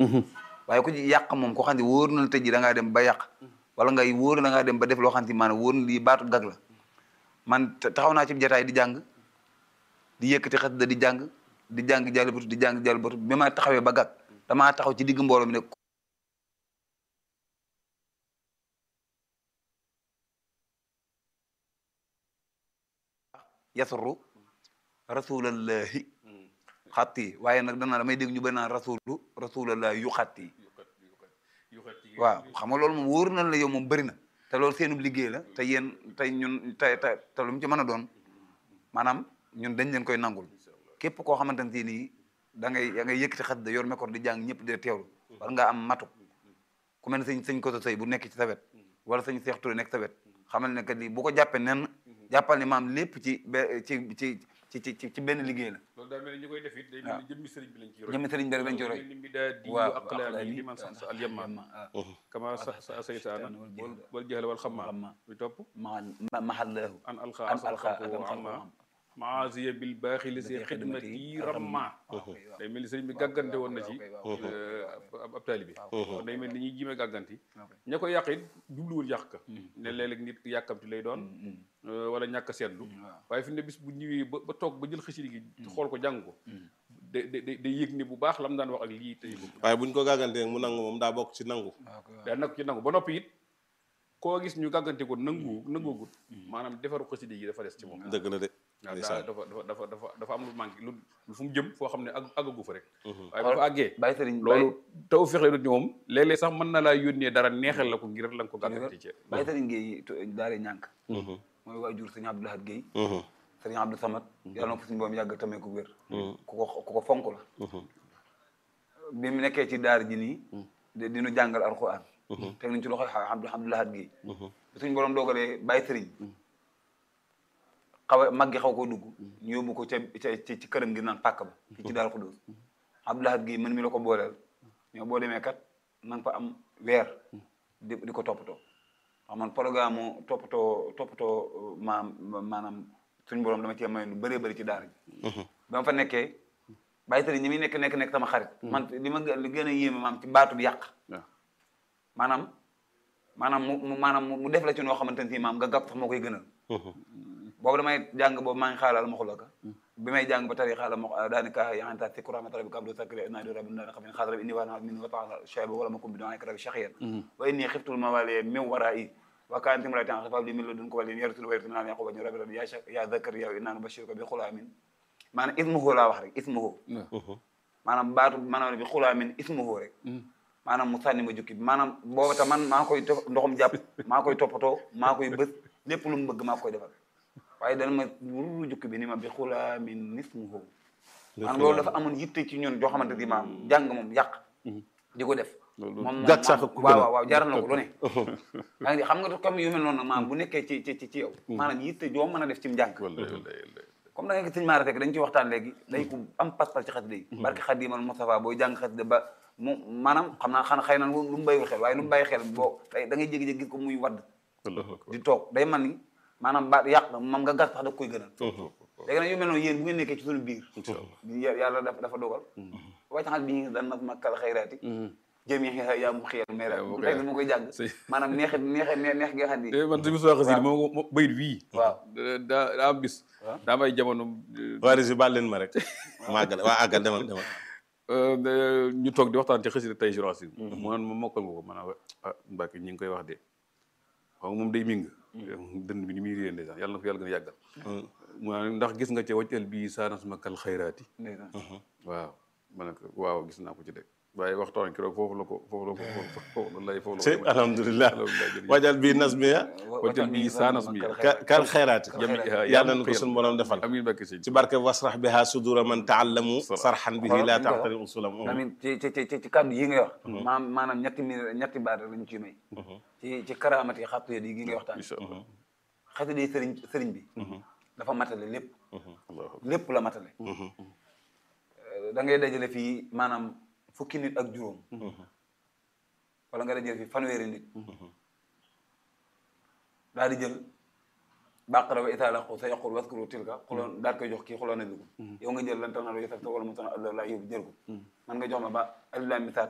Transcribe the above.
waaye ku ci yàq moom ko xam ne wóor na la tey ji da ngaa dem ba yàq wala ngay wóor na da ngaa dem ba def loo xam ne maanaam wóor na lii baatu gag la man taxaw naa ci jataay di jàng di yëkkati xas da di jàng di jàng jàll batu di jàng jàll batu bi ma taxawee ba gag damaa taxaw ci digg mbooloo mi ne yasru rasulallahi xatti waaye nag dana damay dégg ñu bëri naan rasulu rasulallahi yu xatti waaw xam nga loolu moom wóor na la yow moom bëri na te loolu seenub liggéey la te yéen tey ñun te te te lu mu ci mën a doon maanaam ñun dañ leen koy nangul képp koo xamante ne nii da ngay da ngay yëkkati xas da yor mekor di jàng ñëpp di teewlu war nga am matu ku mel ne sëñ sëñ koso sëy bu nekk ci sa wet wala sëñ Seex Ture nekk sa wet xamal ne que lii bu ko jàppee nen jàppal ni maam lépp ci be ci ci ci ci ci benn liggéey la loolu daa mel ni ñu koy def it day mel ni jëmmi sëriñ bi lañ ci roy jëmmi sëriñ bi rek lañ ci roy ni mi daa di waaw aqlaami li man sans al yamma kama sa sa saytaana wal wal jahl wal xamma bi topp ma mahallahu an alqa an asal alqa xalqu wa amma maasiya bil baaxi li si xidmati ramma day mel ni sëriñ bi gàggante woon na ci ab ab taalibe kon day mel ni ñuy jime gàgganti ña koy yàq it jubluwul yàq ka ne léeg-léeg nit yàkkamti lay doon wala ñàkk a seetlu waaye fi ne bis bu ñëwee ba ba toog ba jël xasida gi xool ko jàng ko da da day yëg ni bu baax lam daan wax ak lii tey waaye buñ ko gàggantee mu nangu moom daa bokk ci nangu daa nag ci nangu ba noppi it koo gis ñu gàggante ko nangu nangoogut maanaam defaru xasida gi dafa des ci moom dëgg la de waaw ndeysaan dafa dafa dafa dafa dafa am lu manqué lu lu fu mu jëm foo xam ne ag àggagu fa rek waaye bu fa àggee bàyyi sëriñ loolu taw fexe nit ñi moom léeg-léeg sax mën na laa yónnee dara neexal la ko ngir la nga ko gàggante ci bàyyi sëriñ Guèye daare ñànk mooy waajur sëriñ Abdou Lahad Guèye sëriñ Abdou Samad yàlla na ko suñu boom yàgg tamee ko wér ku ko ku ko fonk la bi mu nekkee ci daara ji nii di dinu jàngal alxuraan teg nañ ci loxo Abdou Abdou Lahad Guèye suñu borom doogalee bàyyi sëriñ xaw a mag gi xaw koo dugg ñu yóbbu ko ca ca ci këram gi naan pàkk ba fii ci daal xudóos Abdou Lahad Guèye man mi la ko booleel ñoo boo demee kat na nga fa am weer di di ko toppatoo wax man programme mu toppatoo toppatoo maam maanaam suñu borom dama cee may lu bëree bëri ci daara ji ba ma fa nekkee bàyyi sëriñ ñi muy nekk nekk nekk sama xarit man li ma li gën a yéeme maam ci baatu bi yàq waaw maanaam maanaam mu mu maanaam mu def la ci noo xamante ne maam nga gàpp sax moo koy gënal boobu damay jàng boobu maa ngi xaalal ma xulaka bi may jàng ba tari xaala ma daanaka yaxanta si kuramata rabbi kabdu sakri naadi rabbi dana xam ne xaas rabbi inni wa min wa taala shayba wala ma kum bi doon rabbi shaxiyan wa inni xiftul mawali min wara'i wa kaanat imra'atan xafaaf li min ladunka waliyan yarisul wa yarisul naan yaquba rabbi rabbi ya ya zakariya inna nubashiruka bi xulaamin maanaam ismuhu laa wax rek ismuhu maanaam baatu maanaam bi xulaamin ismuhu rek maanaam mu sànni ma jukki bi maanaam booba tam man maa koy ndoxum jàpp maa koy toppatoo maa koy bës lépp lu mu bëgg maa koy defal waaye dana ma wuru jukki bi ni ma bi xulaa min nismuhu maanaam loolu dafa amoon yitte ci ñun joo xamante ni maam jàng moom yàq di ko def moom gàtt sax ku gën a waaw waaw jaral na ko lu ne yaa ngi xam nga comme yu mel noonu nag maam bu nekkee ci ci ci yow maanaam yitte joo mën a def ci mu jàng comme da nga gis sëñ Maara Seck dañ ci waxtaan léegi day ko am pas-pas ci xasida yi barke Xadimal Moustapha booy jàng xasida ba mu maanaam xam naa xana xëy na lu mu bàyyiwul xel waaye lu mu bàyyi xel boo day da ngay jégi-jégi gis ko muy wadd di toog day man ni maanaam ba yàq moom nga gas sax da koy gënal léegi nag yu mel noonu yéen bu ngeen nekkee ci suñu biir yàlla dafa dafa dogal wàccaxal bi ñu dan nag ma kal xayraati jëm yi yaa mu xiyal mais rek ma koy jàng maanaam neexe neexe neex gi nga xam ni man si musuwaa xasida moom bayit wii waaw daa daa am bis daa am ay jamono waa Régis baal leen ma rek ma àggal waa àggal demal demal ñu toog di waxtaan ci xasida tey jurasin mu naan ma mokkal nga ko ma ne ah Mbacke ñi ngi koy wax de xam moom day ming dënd bi ni muy réen de sax yàlla na ko yàlla gën a yàggal mu naan ndax gis nga ca wàccal bii saanas ma kal xayraati waaw ma ne ko waaw gis naa ko ci de waaye waxtaan ki roog foofu la ko foofu la ko foofu la lay foofu la ci ko alhamdulilah wajal bi nasmiya wàccal bii saanas mi kal xayraati jami yàlla na ko suñu borom defal amiin Mbacke sëñ ci barke wasrax biha sudura man taallamu sarxan bihi la taxtari usulam amin ci ci ci ci kàddu yi ngay wax maam maanaam ñetti mi ñetti baat rek lañu ciy may ci ci karaamati xattu yi gi ngay waxtaan incha allah xasida yi sëriñ sëriñ bi dafa matale lépp lépp la matale da ngay dajale fii maanaam fukki nit ak juróom wala nga dajale fii fanweeri nit daal di jël baqara wa itaala xu sa yaqul waskuru tilka xuloon daal koy jox kii xuloon na dugg yow nga jël lan tanaalu yasaf wala mu tana allah laa yóbbu jël ko man nga jox ma ba alilaa misaat